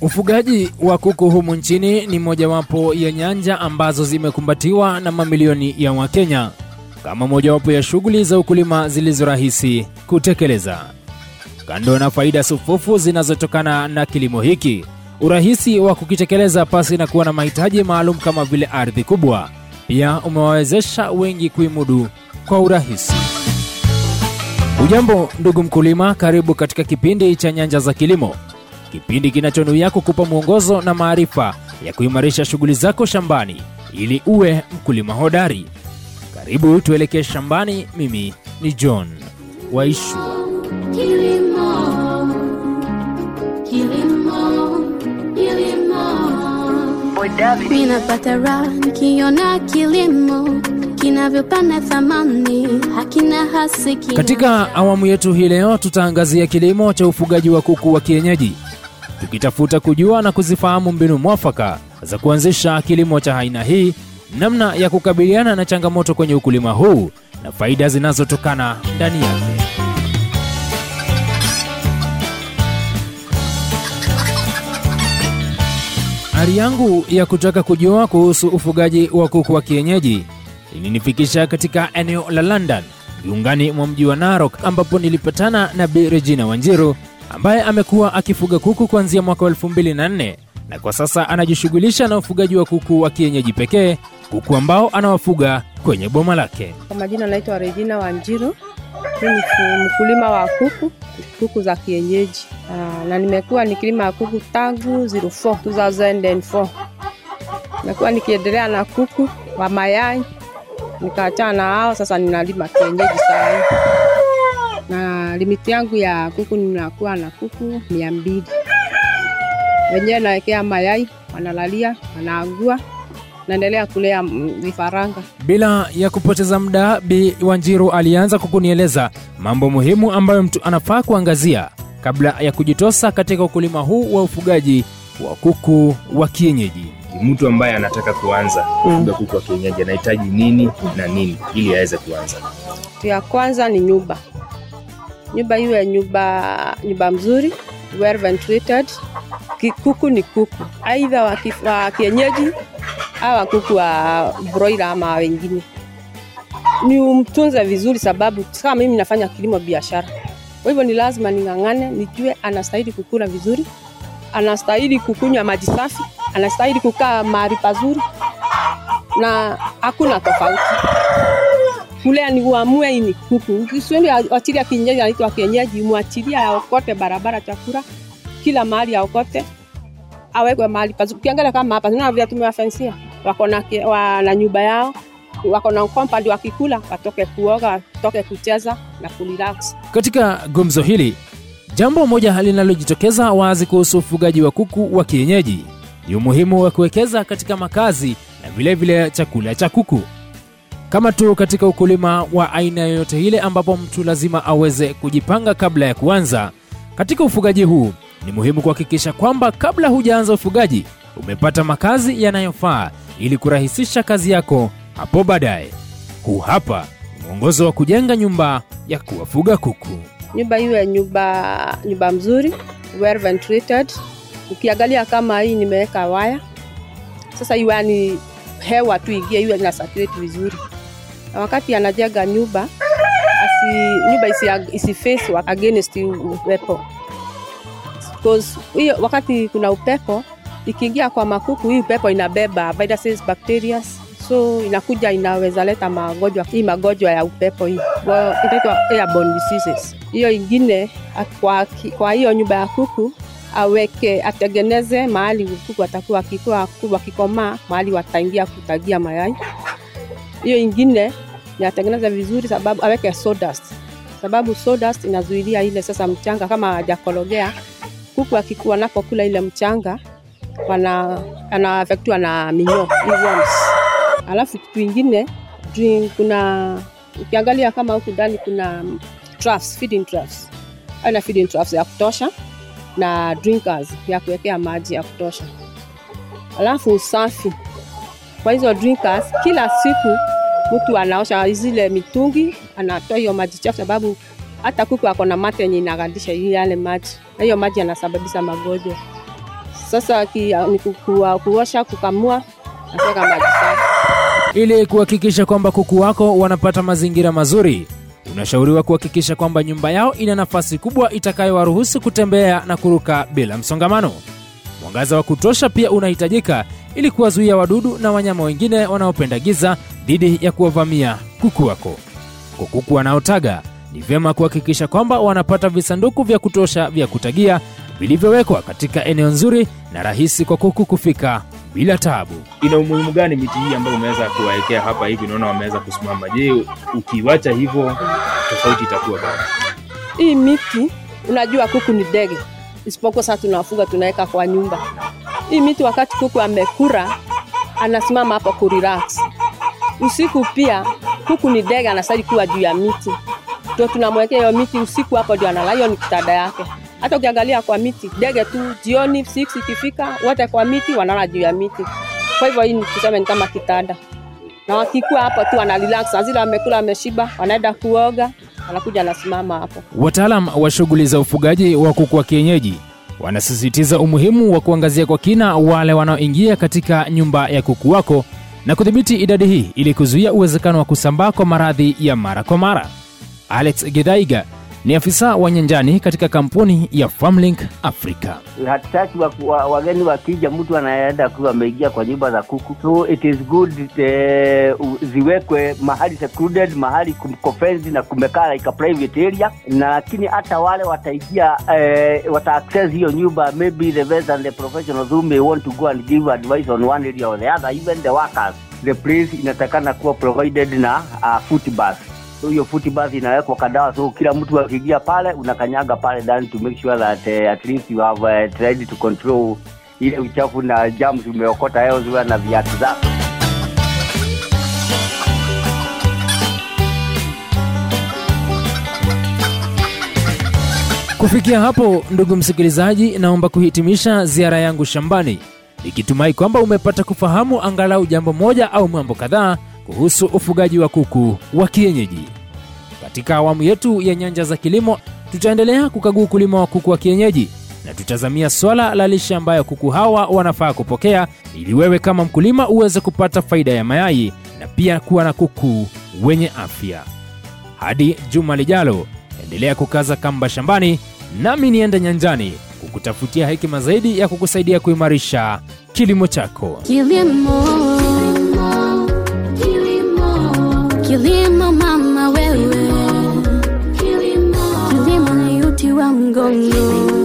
Ufugaji wa kuku humu nchini ni mojawapo ya nyanja ambazo zimekumbatiwa na mamilioni ya Wakenya kama mojawapo ya shughuli za ukulima zilizo rahisi kutekeleza. Kando na faida sufufu zinazotokana na kilimo hiki, urahisi wa kukitekeleza pasi na kuwa na mahitaji maalum kama vile ardhi kubwa, pia umewawezesha wengi kuimudu kwa urahisi. Ujambo ndugu mkulima, karibu katika kipindi cha Nyanja za Kilimo, kipindi kinachonuia kukupa mwongozo na maarifa ya kuimarisha shughuli zako shambani ili uwe mkulima hodari. Karibu tuelekee shambani. Mimi ni John Waishua. Kilimo, kilimo, kilimo. Mimi napata raha nikiona kilimo kinavyopanda thamani, hakina hasiki. Katika awamu yetu hii leo tutaangazia kilimo cha ufugaji wa kuku wa kienyeji, tukitafuta kujua na kuzifahamu mbinu mwafaka za kuanzisha kilimo cha aina hii, namna ya kukabiliana na changamoto kwenye ukulima huu na faida zinazotokana ndani yake. Ari yangu ya kutaka kujua kuhusu ufugaji wa kuku wa kienyeji ilinifikisha katika eneo la London viungani mwa mji wa Narok, ambapo nilipatana na Bi Regina Wanjiru ambaye amekuwa akifuga kuku kuanzia mwaka wa 2004 na kwa sasa anajishughulisha na ufugaji wa kuku wa kienyeji pekee, kuku ambao anawafuga kwenye boma lake. Kwa majina naitwa Regina Wanjiru. Mimi ni fu- mkulima wa kuku, kuku za kienyeji. Ah, na nimekuwa nikilima kuku tangu 04 2004. Nimekuwa nikiendelea na kuku wa mayai, nikaachana na hao, sasa ninalima kienyeji saa hii. Na limiti yangu ya kuku ninakuwa na kuku mia mbili. Wenyewe nawekea mayai, wanalalia, wanaagua, naendelea kulea mm, vifaranga. Bila ya kupoteza muda, Bi Wanjiru alianza kukunieleza mambo muhimu ambayo mtu anafaa kuangazia kabla ya kujitosa katika ukulima huu wa ufugaji wa kuku wa kienyeji. mtu ambaye anataka kuanza kufuga kuku wa kienyeji anahitaji nini na nini ili aweze kuanza Kitu ya kwanza ni nyumba. Nyumba iwe nyumba nyumba mzuri, well ventilated. Ki- Kuku ni kuku, aidha wa, kif- wa kienyeji au wa kuku wa broiler ama wengine. Ni umtunze vizuri, sababu kama mimi nafanya kilimo biashara, kwa hivyo ni lazima ning'ang'ane, nijue anastahili kukula vizuri, anastahili kukunywa maji safi, anastahili kukaa mahali pazuri, na hakuna tofauti kulea ni uamue hii ni kuku. Kiswahili achilia kienyeji anaitwa kienyeji, mwachilia aokote barabara chakula kila mahali aokote, awekwe mahali pazuri. Ukiangalia kama hapa tunaona vile tumewafensia, wako na ki- wana nyumba yao, wako na compound, wakikula watoke kuoga, watoke kucheza na kurelax. Katika gumzo hili, jambo moja linalojitokeza wazi kuhusu ufugaji wa kuku wa kienyeji ni umuhimu wa kuwekeza katika makazi na vilevile vile chakula cha kuku. Kama tu katika ukulima wa aina yoyote ile ambapo mtu lazima aweze kujipanga kabla ya kuanza, katika ufugaji huu ni muhimu kuhakikisha kwamba kabla hujaanza ufugaji umepata makazi yanayofaa ili kurahisisha kazi yako hapo baadaye. Huu hapa ni mwongozo wa kujenga nyumba ya kuwafuga kuku. Nyumba iwe nyumba nyumba mzuri, well ventilated. Ukiangalia kama hii nimeweka waya, sasa iwe ni hewa tu ingie, iwe ina circulate vizuri. Na wakati anajenga nyumba asi, nyumba isi, isi face wa- against upepo because hiyo wakati kuna upepo ikiingia kwa makuku, hii upepo inabeba viruses, bacteria so inakuja inaweza leta magonjwa hii magonjwa ya upepo hii Wa- inaitwa airborne diseases. Hiyo ingine a- kwa, ki- kwa hiyo nyumba ya kuku aweke atengeneze mahali kuku atakuwa akikuwa kuku wakikomaa mahali wataingia kutagia mayai. Hiyo ingine ni atengeneze vizuri, sababu aweke sawdust, sababu sawdust inazuilia ile sasa mchanga kama hajakorogea kuku akikuwa wanapokula ile mchanga wana anaafektiwa na minyoo hii worms. Alafu kitu ingine drink, kuna ukiangalia kama huku ndani kuna troughs, feeding troughs. Aina feeding troughs ya kutosha na drinkers ya kuwekea maji ya kutosha. Alafu usafi kwa hizo drinkers, kila siku mtu anaosha zile mitungi, anatoa hiyo maji chafu, sababu hata kuku ako na mate yenye inagandisha yale maji, na hiyo maji yanasababisha magonjwa. Sasa ki, ni kukua, kuosha, kukamua na kuweka maji safi. Ili kuhakikisha kwamba kuku wako wanapata mazingira mazuri, unashauriwa kuhakikisha kwamba nyumba yao ina nafasi kubwa itakayowaruhusu kutembea na kuruka bila msongamano. Mwangaza wa kutosha pia unahitajika ili kuwazuia wadudu na wanyama wengine wanaopenda giza dhidi ya kuwavamia kuku wako. Kwa kuku wanaotaga, ni vyema kuhakikisha kwamba wanapata visanduku vya kutosha vya kutagia vilivyowekwa katika eneo nzuri na rahisi kwa kuku kufika bila taabu. ina umuhimu gani miti hii ambayo umeweza kuwaekea hapa hivi naona wameweza kusimama je ukiwacha hivyo tofauti itakuwa gani Hii miti unajua kuku ni ndege, isipokuwa sasa tunawafuga tunaweka kwa nyumba. Hii miti wakati kuku amekura anasimama hapo kurelax. Usiku pia kuku ni ndege, anastahili kuwa juu ya miti, ndio tunamwekea hiyo miti usiku, hapo ndio analala. Hiyo ni kitanda yake. Hata ukiangalia kwa miti, ndege tu jioni 6 ikifika, wote kwa miti wanalala juu ya miti. Kwa hivyo hii ni tuseme ni kama kitanda, na wakikuwa hapo tu wana relax, na zile wamekula wameshiba, wanaenda kuoga, wanakuja anasimama hapo. Wataalam wa shughuli za ufugaji wa kuku wa kienyeji wanasisitiza umuhimu wa kuangazia kwa kina wale wanaoingia katika nyumba ya kuku wako na kudhibiti idadi hii ili kuzuia uwezekano wa kusambaa kwa maradhi ya mara kwa mara. Alex Gedaiga ni afisa wa nyanjani katika kampuni ya Farmlink Africa. hatutaki wa, wa, wageni wakija mtu anaenda kuwa ameingia kwa nyumba za kuku so it is good eh, u- ziwekwe mahali secluded mahali kumkofenzi na kumekaa like a private area na lakini hata wale wataingia eh, wata access hiyo nyumba maybe the vets and the professionals who may want to go and give advice on one area or the other even the workers the place inatakana kuwa provided na uh, foot bath so hiyo foot bath inawekwa kadawa so kila mtu akiingia pale unakanyaga pale ndani to make sure that uh, at least you have uh, tried to control ile uchafu na germs umeokota elsewhere na viatu zako Kufikia hapo, ndugu msikilizaji, naomba kuhitimisha ziara yangu shambani nikitumai kwamba umepata kufahamu angalau jambo moja au mambo kadhaa kuhusu ufugaji wa kuku wa kienyeji. Katika awamu yetu ya nyanja za kilimo, tutaendelea kukagua ukulima wa kuku wa kienyeji na tutazamia swala la lishe ambayo kuku hawa wanafaa kupokea ili wewe kama mkulima uweze kupata faida ya mayai na pia kuwa na kuku wenye afya. Hadi juma lijalo, endelea kukaza kamba shambani, nami niende nyanjani kukutafutia hekima zaidi ya kukusaidia kuimarisha kilimo chako. Kilimo, kilimo, kilimo mama wewe, kilimo, kilimo ni uti wa mgongo.